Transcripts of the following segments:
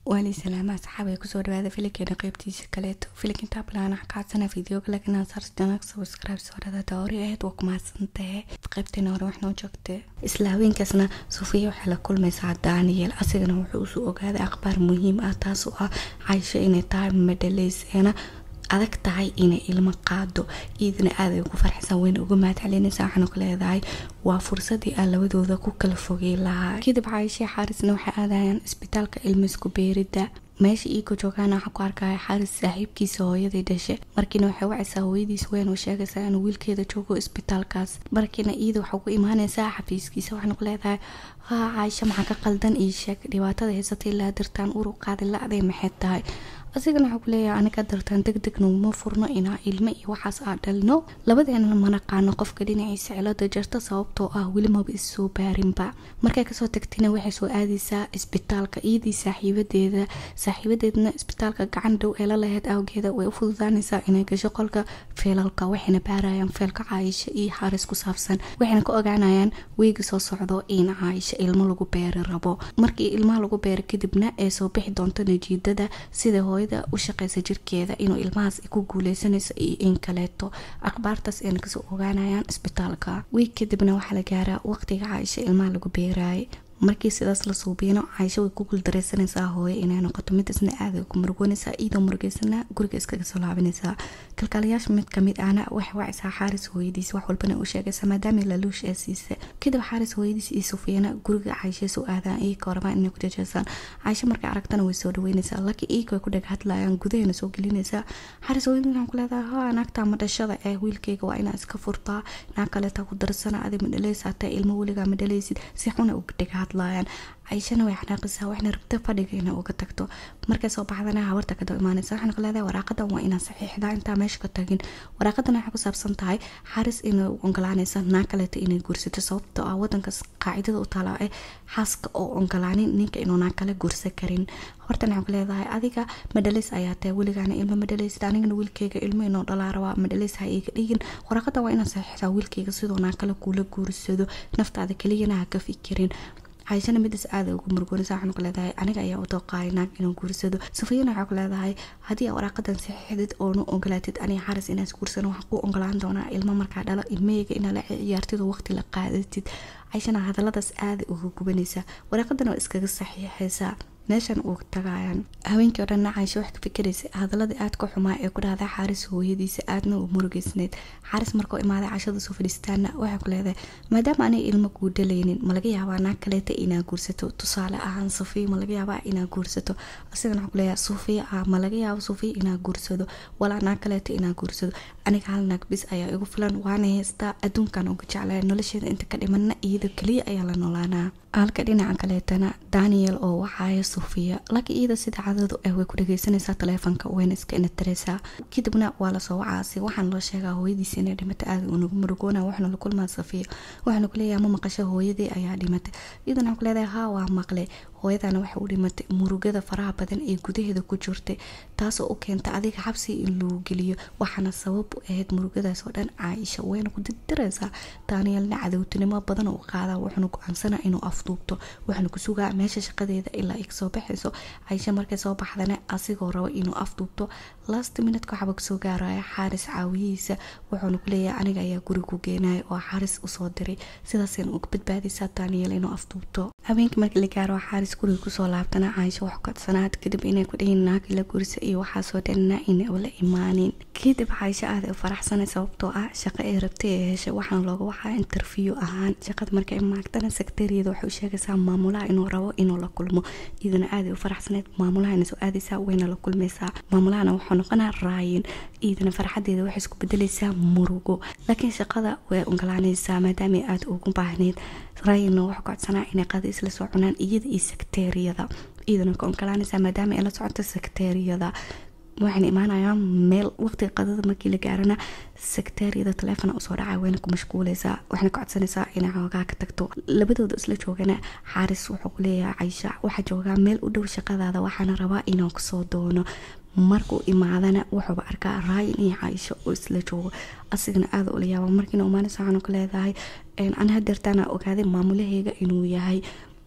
waalii salaama asxaab ay kusoo dhawaada filinkeena qeybtiisa kaleeto filinka intaa bilaana xaqaadsana fideoga laakiin saarjanag subscribe soorada doori ahayd waa kumahadsantahe qeybteena hore waxnoo joogtay isla haweenkaasna sufiya waxay la kulmaysaa daniel asigana wuxuu usoo ogaaday akhbaar muhiim ah taas oo ah caysho inay tahay madhaleyseena adag tahay inay ilmo qaado iidana aaday ugu farxsan weyna uga mahadcelinaysa waxaanu ka leedahay waa fursadii aan labadooda ku kala fogey lahaa kadib caayishii xaarisna waxay aadayaan isbitaalka ilmisku beerida meesha iiko joogaana waxaa ku arkaya xaaris saaxiibkiisa hooyadii dhashe markiina waxay wacaysaa hooyadiis weyn oo sheegaysaa inuu wiilkeeda joogo isbitaalkaas markiina iida waxaa ugu imaanaysaa xafiiskiisa waxaanu ku leedahay haa caayisho maxaa ka qaldan ii sheeg dhibaatada haysatay ilaa dirtaan uru qaadi la-day maxay tahay asigana waxaa ku leeyahay aniga dartaan deg deg noguma furno inaa ilmo iyo waxaas aa dhalno labadeena manaqaano qofka dhinaciisa cilada jarta sababtoo ah weli maba issoo baarinba markay kasoo tagtina waxay soo aadaysaa isbitaalka iyadii saaxiibadeeda saaxiibadeedna isbitaalka gacan dhow ee la laheyd awgeeda way u fududaanaysaa inay gasho qolka feelalka waxayna baarayaan feelka caayisho iyo xaaris ku saabsan waxayna ka ogaanayaan weegi soo socdo in caayisho ilmo lagu beeri rabo markii ilmaha lagu beero kadibna ee soo bixi doonto najiidada sida hooyada u shaqeysa jirkeeda inuu ilmahaas ku guuleysanayso iyo in kaleeto akhbaartaas ayna kasoo ogaanayaan isbitaalka wiig kadibna waxaa la gaaraa waqtiga caaisho ilmaha lagu beeraayay markii sidaas la suubiyano caysho way ku guuldareysanaysaa hooyo inay noqoto midasna aaday ku murugoonaysaa iyadoo murugeysana guriga iskaga soo laabinaysaa kalkaalayaasha mid kamid ahna waxay wacaysaa xaaris hooyadiis wax walbana u sheegaysa maadaama laluush ee siisa kadib xaaris hooyadiis iyo sufiyana guriga caysho soo aadaan iyaka rabaan inay ku jajeesaan caysho markay aragtana way soo dhaweynaysaa laakiin iyaka way ku dheg hadlayaan gudahana soo gelinaysaa xaaris hooyadiis waxaan ku leedahay haa naagtaa madhashada ee wiilkayga waa inaa iska furtaa naag kaleeta ku darsana adi madhaleysa taa ilmo weligaa madhaleysid si xuna uga dheg hadlayaan cayshana way xanaaqisaa waxna rabta fadhiga inay uga tagto markay soo baxdana habarta kadaba imaanaysa waxaan ka leedahay waraaqadan waa inaan saxiixdaa intaa meesha ka tagin waraaqadan waxay ku saabsan tahay xaris inay ogolaanaysa naag kaleeta inay guursato sababtoo ah wadankaas qaacidada u taalaa ee xaaska oo ogolaanin ninka inuu naag kale guursan karin hortan waxaan ku leedahay adiga madhaleys ayaa tahay weligaana ilmo madhaleysid anigana wiilkeyga ilmo inoo dhalaa rabaa madhaleys ha iga dhigin waraaqadan waa inaan saxiixdaa wiilkeyga sidoo naag kale kuula guursado naftaada keliyana ha ka fikirin cayshana midaas aada ugu murugoonaysa waxaan ku leedahay aniga ayaa u dooqaaya naag inuu guursado sufiyana waxaa ku leedahay haddii aa waraaqadan saxiixdid oonu ogolaatid aniga xaris inaas guursano waxaan ku ogolaan doonaa ilmo markaa dhalo ilmaheyga inaa la ciyaartid oo waqti la qaadatid cayshana hadaladaas aada uga gubanaysa waraaqadan waa iskaga saxiixaysaa meeshan uu tagayaan haweenkii o dhanna caysho wax ka fikiraysa hadaladii aad ka xumaa ee ku dhahday xaaris hooyadiisa aadna u murugeysneyd xaaris markuu imaaday cashada soo fadhiistaana waxay ku leedahay maadaama anay ilmo kuu dhalaynin ma laga yaabaa naag kaleeta inaa guursato tusaale ahaan sufiya ma laga yaabaa inaa guursato asigana waxaa kuleeyahay sufiya ah ma laga yaabo sufiya inaa guursado walaa naag kaleeta inaa guursado aniga hal naag bis ayaa igu filan waana haystaa adduunkan uga jeclaya nolosheeda inta ka dhimanna iyada keliya ayaa la noolaanaa halka dhinaca kaleetana daniel oo waxaaya sufiya laakiin iyada sida cadadu ah way ku dhageysanaysaa taleefonka wayna iska inatareysaa kadibna waa lasoo wacaasi waxaan loo sheegaa hooyadiisa inay dhimatay aada unagu murugoona waxna la kulmaa safiya waxaana kuleeyahay ma maqasho hooyadii ayaa dhimatay iyadana waxaan kuleedahay haa waa maqle hooyadana waxa u dhimatay murugada faraha badan ee gudaheeda ku jirtay taasoo u keenta adiga xabsi in lagu geliyo waxaana sabab u ahayd murugadaas oo dhan caaisha wayna ku dirdiraysaa danielna cadowtinimo badan u qaada wuxuuna go-aansana inuu afduubto waxaana ku sugaa meesha shaqadeeda ilaa ay kasoo baxayso caaisha markay soo baxdana asigoo rabo inuu afduubto last minutka waxaba kasoo gaaraya xaaris caawiyihiisa wuxuuna kuleeyahay aniga ayaa guri ku geenaya oo xaaris usoo diray sidaasayna uga badbaadaysaa daniel inuu afduubto habeenkii markii la gaaro xaaris guriga kusoo laabtana caaisho wax kadsanaad kadib inay ku dhihin naagi la gurisa iyo waxaasoo dhanna ina ula imaanin kadib caaisho aada u faraxsanay sababtoo ah shaqo ay rabtay ee heshay waxaana looga waxaa interview ahaan shaqada markay maagtana sekretariyada waxay u sheegaysaa maamulaha inuu rabo inuu la kulmo iyadana aaday u faraxsaneyd maamulahana soo aadaysaa wayna la kulmaysaa maamulahana wuxuu noqonaa raayin iyadana farxadeeda waxay isku bedelaysaa murugo laakiin shaqada way ogolaanaysaa maadaama aada ugu baahneyd raayinna waxaa codsanaa inay qada isla soo cunaan iyada iyo sekteeriyada iyadana ka ogolaanaysaa maadaama ay la socoto sekteeriyada waxayna imaanayaan meel waqtiga qadada markii la gaarana sekteeriyada taleefona usoo dhacay wayna ku mashquuleysaa waxayna ka codsanaysaa inay xoogaa ka tagto labadooda isla joogana xaaris wuxuu ku leeyahay caysha waxaa joogaa meel u dhow shaqadaada waxaana rabaa inuu kasoo doono markuu imaadana wuxuuba arkaa raayin iyo caaisho oo isla joogo asigana aada ula yaaba markiina umaanaysa waxaanu ka leedahay ani hadeertaana ogaaday maamulaheyga inuu yahay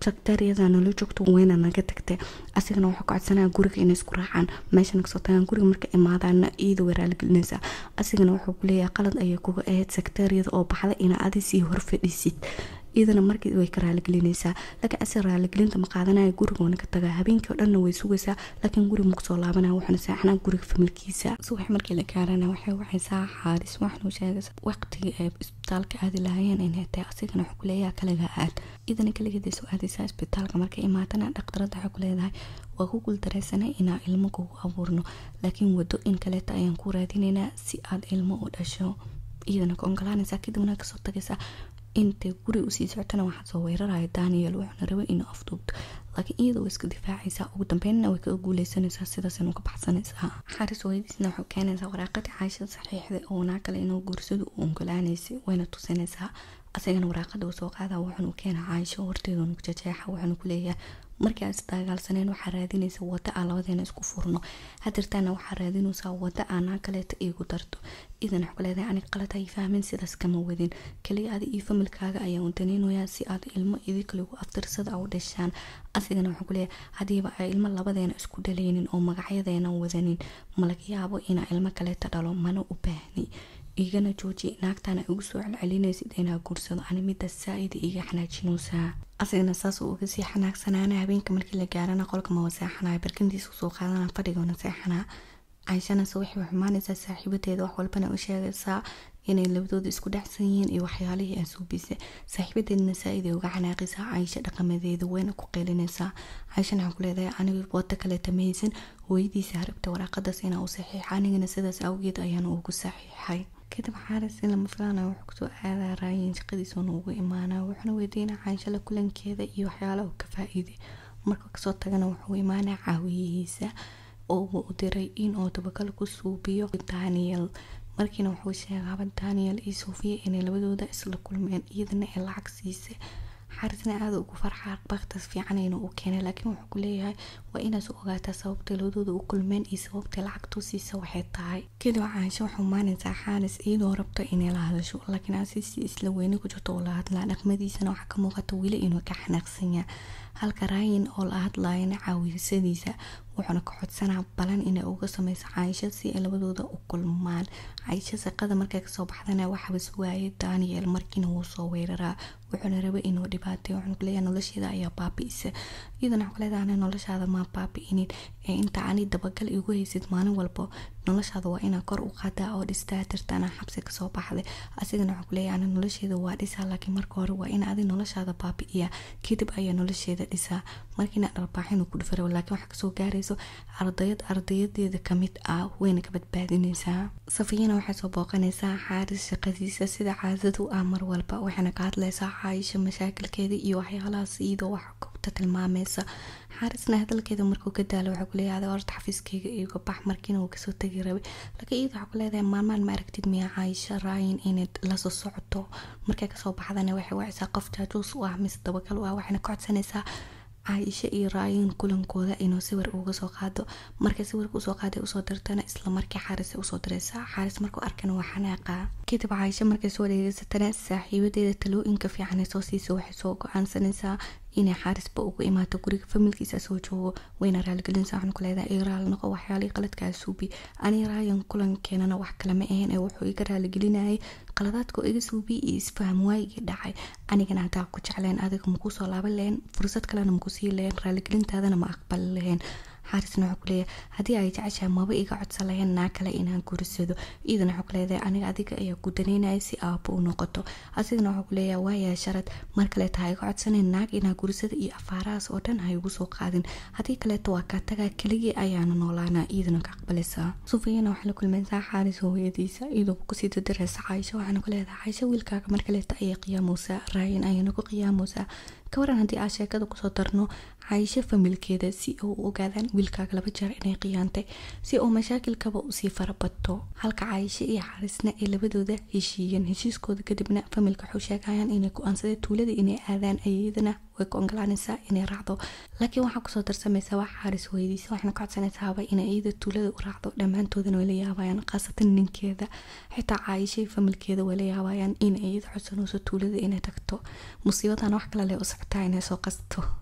saktaariyada nala joogto weyna naga tagtay asigana wuxuu ka codsanaya guriga inay isku raacaan meeshana kasoo tagaan guriga marka imaadaana iyada way raaligelinaysaa asigana wuxuu kuleeyahay qalad ayay kuga ahayd saktaariyada oo baxda ina adi sii horfadhisid iyadana markii way ka raaligelinaysaa laakiin asi raaligelinta ma qaadanaya gurigoona ka tagaa habeenkii oo dhanna way sugaysaa laakiin guriga ma kusoo laabanaya waxaana seexanaa guriga familkiisa subax markii la gaarana waxay wacaysaa xaaris waxaanu sheegaysaa waqtigii ay isbitaalka aadi lahaayeen inay tahay asigana wuxuu kuleeyaha kaliga aad iyadana kaligeeda soo aadaysaa isbitaalka markay imaatana dhaktarada waxay kuleedahay waa ku guuldareysanay inaa ilmo kugu abuurno laakiin wado in kaleeta ayaan ku raadinaynaa si aad ilmo u dhasho iyadana ka ogolaanaysaa kadibna kasoo tagaysaa intay guri usii socotana waxaa soo weeraraya daniel wuxuuna rabay inuu afduubto laakiin iyada way iska difaacaysaa ugu dambeynna way kaga guuleysanaysaa sidaasna uga baxsanaysaa xaris weydiisna wuxuu keenaysaa waraaqadii caashada saxiixda oo naa kale inuu guursado u ogolaanaysay wayna tusinaysaa asagana waraaqada uu soo qaada wuxuunu keenaa caasho horteeduna jajeexa wuxuuna kuleeyahay markii aan isdagaalsaneen waxaa raadinaysa wada aan labadeena isku furno hadirtaana waxaa raadinaysaa wada aanaa kaleeta iigu darto idan waxku leedahay anig qalad hay fahmin sidaas kama wadin kaliya adi iyo familkaaga ayaan daneynayaa si aad ilmo idinkaligu aftirsada u dhashaan asigana wuxuu kuleeyahay hadiiba ay ilmo labadeena isku dhaleynin oo magacyadeena wadanin malaga yaabo inaa ilmo kaleeta dhalo mana u baahni igana jooji naagtana igu soo celcelinaysid inaa guursado ani mida saa-ida iga xanaajinaysaa asigana saasuu uga sii xanaagsanaana habeenka markii la gaarana qolka ma waseexanaya barkintiisa usoo qaadana fadhigana seexanaa cayshanase waxay xumaanaysaa saaxiibadeeda wax walbana u sheegaysaa inay labadooda isku dhacsan yihiin iyo waxyaalihii ay suubisay saaxiibadeedna saa-iday uga xanaaqaysaa caysho dhaqamadeeda weyna ku qeylinaysaa cayshana waxaan ku leedahay aniga wado kaleeta mahaysan hooyadiisa harabta waraaqadaas inaa u saxiixa anigana sidaas awgeed ayaan ugu saxiixay kadib xaaris in lama filaanayo wuxuu kusoo aadaa raayin shaqadiisuuna ugu imaanaa wuxuuna weydiinaa caanshala kulankeeda iyo waxyaala uu ka faa-iiday marka kasoo tagana wuxuu imaanaa caawiyihiisa oo uu u diray in uu dabakal ku suubiyo daniel markiina wuxuu sheegaaba daniel iyo sofiya inay labadooda isla kulmeen iyadana ay lacag siisay xaarisna aada ugu farxa baktas fiican inuu u keenay laakiin wuxuu ku leeyahay waa inaas u ogaataa sababta labadooda u kulmeen iyo sababta lacagtu siisa waxay tahay kadib caansho waxuu maanaysaa xaaris iyadoo rabta inay la hadasho laakiin asisi isla weyne ku jirto oo la hadlaa dhaqmadiisana waxaa ka muuqata weli inuu ka xanaaqsanya halka raayin oo la hadlayana caawisadiisa wuxuuna ka codsanaa balan inay uga sameyso caaisho si ay labadooda u kulmaan caaisho shaqada markay kasoo baxdana waxaaba suwaayay daniel markiina wuu soo weeraraa wuxuuna rabay inuu dhibaatay wuxuuna kuleeyahay nolosheeda ayaa baabi'isa iyadana waxaa kuleedahay noloshaada maa baabi'inin ee inta ani dabagal igu haysid maalin walba noloshaada waa inaa kor u qaadaa oo dhistaa tirtaana xabsi kasoo baxday asigana waxaa kuleeyahay ani nolosheeda waa dhisaa laakiin marka hore waa in adi noloshaada baabi'iya kadib ayaa nolosheeda dhisaa markiina dharbaaxinu ku dhufara laakiin waxaa kasoo gaarayso ardayad ardayadeeda kamid ah wayna ka badbaadinaysaa safiyana waxay soo booqanaysaa xaaris shaqadiisa sida caadadu ah mar walba waxayna ka hadlaysaa caaisha mashaakilkeeda iyo waxyaalahaas iyadoo wax kobta tilmaameysa xaarisna hadalkeeda markuu ka daalo waxaa kuleeyahay horta xafiiskeyga iga bax markiina uu kasoo tegi rabay laakiin iyada waxaa kuleedahay maalmaan ma aragtid miya caaisha raayin inay lasoo socoto markay kasoo baxdana waxay wacaysaa qof jaajuus u ah mise dabagal u ah waxayna ka codsanaysaa caaisha iyo raayin kulankooda inuu sawir uga soo qaado markay sawirka usoo qaaday usoo dirtana islamarkii xaaris usoo diraysaa xaaris markuu arkana waa xanaaqaa kadib caaisha markay soo dhegeysatana saaxiibadeeda talooyinka fiicanay soo siisa waxay soo go-aansanaysaa inay xaarisba ugu imaato guriga familkiisa soo joogo wayna raaligelinsa waxaan ku leedahay ii raali noqo waxyaalihii qaladkaa suubi ani raayan kulankeenana wax kalama ahayn ee wuxuu iga raaligelinayay qaladaadka iga suubi iyo isfaham waayigii dhacay anigana haddaa ku jecleen adiga maku soo laaban lahayn fursad kalena maku sii lahayn raaligelintaadana ma aqbali lahayn xaarisna wuxuu kuleeyahay haddii ay jeceshahay maba iga codsan lahayn naa kale inaan guursado iidana wuxuu kuleedahay aniga adiga ayaa ku daneynaya si aabo u noqoto asigana wuxuu kuleeyahay waayaa sharad mar kaleeta ha iga codsanayn naag inaa guursada iyo afaarahaas oo dhan ha igu soo qaadin haddii kaleeta waa kaa tagaa keligii ayaana noolaanaa iidana ka aqbalaysaa sufiyana waxay la kulmaysaa xaaris hooyadiisa iyadoo kusii dadiraysa caaisho waxaana ku leedahay caaisho wiilkaaga mar kaleeta ayay qiyaameysaa raayin ayana ku qiyaameysaa ka waran haddii aan sheekada kusoo darno caaisho familkeeda si uu ogaadaan wiilkaaga laba jeer inay qiyaantay si uu mashaakilkaba usii farabato halka caaisho iyo xaarisna ay labadooda heshiiyeen heshiiskooda kadibna familka waxuu sheegayaan inay go-aansadeen tuulada inay aadaan ayadana way ku ogolaanaysaa inay raacdo laakiin waxaa kusoo darsamaysa wax xaaris hooyadiisa waxayna ka codsanaysaaba inay iyada tuulada u raacdo dhammaantoodana way la yaabayaan khaasatan ninkeeda xitaa caaishay familkeeda way la yaabayaan in iyada codsanayso tuulada inay tagto musiibadan wax kale leh u socotaa inay soo qasto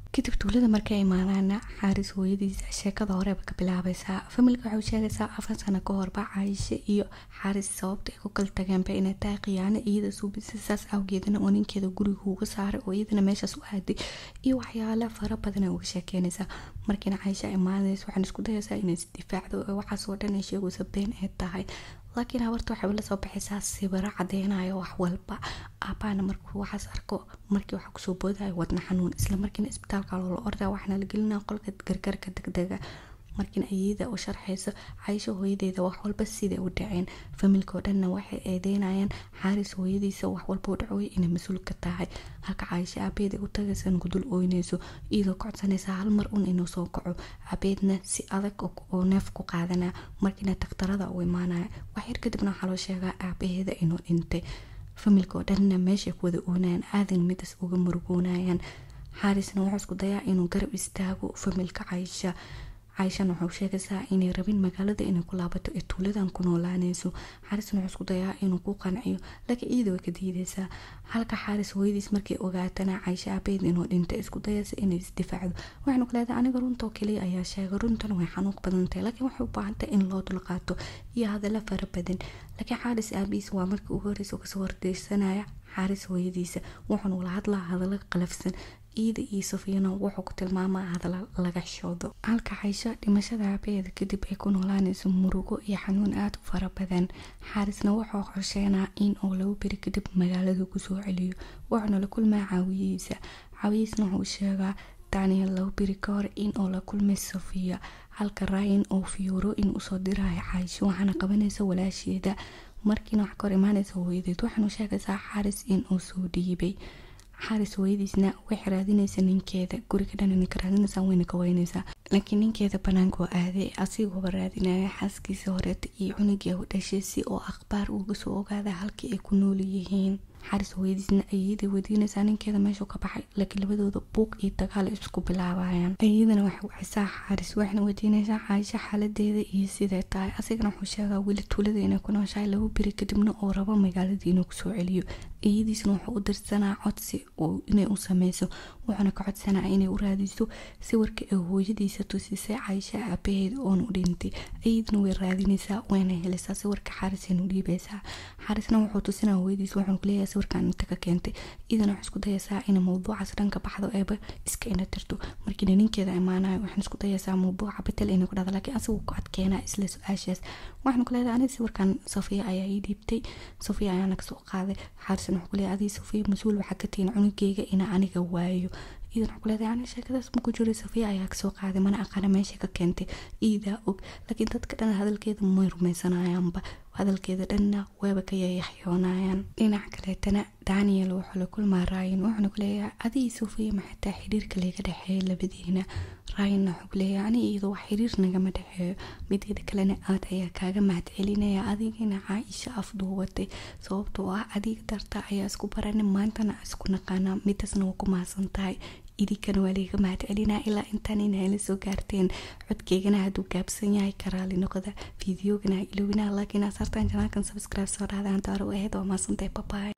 kadib tuulada markay imaadaana xaaris hooyadiisa sheekada horeba ka bilaabaysaa familka waxay sheegaysaa afar sano ka horba caayishe iyo xaaris sababta ay ku kala tageenba inay tahay khiyaano iyada suubisa saas awgeedana oo ninkeeda guriga uga saaray oo iyadana meeshaas u aaday iyo waxyaale fara badan ay uga sheekeynaysaa markiina caayisha imaanaysa waxaan isku dayaysaa inay isdifaacdo oo waxaas oo dhan ay sheegayso been ay tahay laakiin habarta waxay la soo baxaysaa sibiro cadeynayo wax walba aabaana markuu waxaas arko markii waxa kusoo boodayo wadna xanuun isla markiina isbitaalka loola ordaa waxaana la gelinaa qolka gargarka degdega markiina ayada u sharxayso caysho hooyadeeda wax walba siday u dhaceen familka oo dhanna waxay eedeynayaan xaaris hooyadiisa wax walba u dhacooy inay mas-uul ka tahay halka caysho aabeeda u tagaysa gudul ooynayso iyadoo kocsanaysa hal mar un inuu soo kaco aabeedna si adag oo neef ku qaadanaa markiina daktarada u imaanaya waxyar kadibna waxaa loo sheegaa aabaheeda inuu dhintay familka oo dhanna meeshay ku wada oonayaan aadan midas uga murugoonayaan xaarisna wuxuu isku dayaa inuu garab istaago familka caysha caaishana waxau sheegaysaa inay rabin magaalada inay ku laabato ee tuuladan ku noolaanayso xaarisna wuxuu isku dayaa inuu ku qanciyo laakiin iyada way ka diidaysaa halka xaaris hooyadiis markay ogaatana caisha aabeed inuu dhintay isku dayaysa inay isdifaacdo waxaynu ku leedahay aniga runtoo kaliya ayaa sheegay runtan way xanuun badan tahay laakiin waxay u baahan tahay in loo dulqaato iyo hadallo fara badan laakiin xaaris aabihiis waa markii ugu horreysa oo kasoo hordeysanaya xaaris hooyadiisa wuxuuna ula hadlaa hadallo qalafsan iida iyo safiyana wuxuu ku tilmaamaa hadala laga xishoodo halka caysho dhimashada aabaheeda kadib ay ku noolaanayso murugo iyo xanuun aada u fara badan xaarisna wuxuu qorsheenaa in uu laba beri kadib magaalada kusoo celiyo wuxuuna la kulmaa caawiyihiisa caawiyihiisna wuxuu sheegaa daniel laba beri ka hor in uu la kulmay safiya halka ryan oo fiyooro in usoo dirayo caysho waxaana qabanaysa walaasheeda markiina wax ka hor imaanaysa hooyadeed waxaanu sheegaysaa xaaris in uu soo dhiibay xaaris hooyadiisna waxay raadinaysa ninkeeda guriga dhan ninka raadinaysaa wayna ka waynaysaa laakiin ninkeeda banaanka oo aaday asigooba raadinaya xaaskiisa horeeta iyo cunugii u dhashay si oo akhbaar uga soo ogaada halkii ay ku nool yihiin xaaris hooyadiisna ayada wadiinaysaa ninkeeda meeshuu ka baxay laakiin labadooda buuq iyo dagaal isku bilaabayaan ayadana waxay wacisaa xaaris waxayna wadiinaysaa caaisho xaaladeeda iyo siday tahay asigana wuxuu sheegaa weli tuulada inay ku nooshahay laba beri kadibna uu rabo magaaladii inuu kusoo celiyo iyadiisna wuxuu u dirsanaa codsi inay u sameyso wuxuuna ka codsanaa inay u raadiso sawirka ay hooyadiisa tusisay caysha aabaheeda oon u dhintay iyadana way raadinaysaa wayna helaysaa sawirka xaarisayna u dhiibaysaa xaarisna wuxuu tusinaa hooyadiisa wuxuuna kuleeyahay sawirkan inta ka keentay iyadana waxay isku dayaysaa inay mawduucaas dhan ka baxdo eeba iska ina tirto markiina ninkeeda imaanayo waxaan isku dayaysaa mawduuca betel inay ku dhahdo laakiin asigu ku adkeenaa isla su-aashaas waxaan ku leedahay aniga sawirkan safiya ayaa ii dhiibtay safiya ayaana kasoo qaaday xaarisna wuxuu kuleeyahay adii safiya mas-uul waxaa ka tihin cunugeyga inaa aniga waayo iidan waxaa kuleedahay ani sheekadaas maku jiray safiya ayaa kasoo qaaday mana aqaana meesha ka keentay iidaa og laakiin dadka dhan hadalkeeda may rumaysanayaanba hadalkeeda dhanna waaba ka yayaxyoonayaan dhinac kaleetana daniel wuxuu la kulmaa ryan wuxuuna kuleeyahay adii safiya maxataa xiriirka laga dhexeeya labadiina ryanna wuxuu kuleeyahay ani iyadoo wax xiriir nagama dhexeeyo mideeda kalena aad ayaa kaaga mahad celinaya adigina caaisha afduubatay sababtoo ah adiga darta ayaa isku barana maantana isku naqaanaa midaasna waa ku mahadsan tahay idinkana waa laga mahad celinaa ilaa intaan inayla soo gaarteen codkeygana hadduu gaabsan yahay karaali noqda fideogana ilowina laakiin asaartan janaalkan subscribe soo dhaadaan daaro aheyd waa mahadsantahay babaay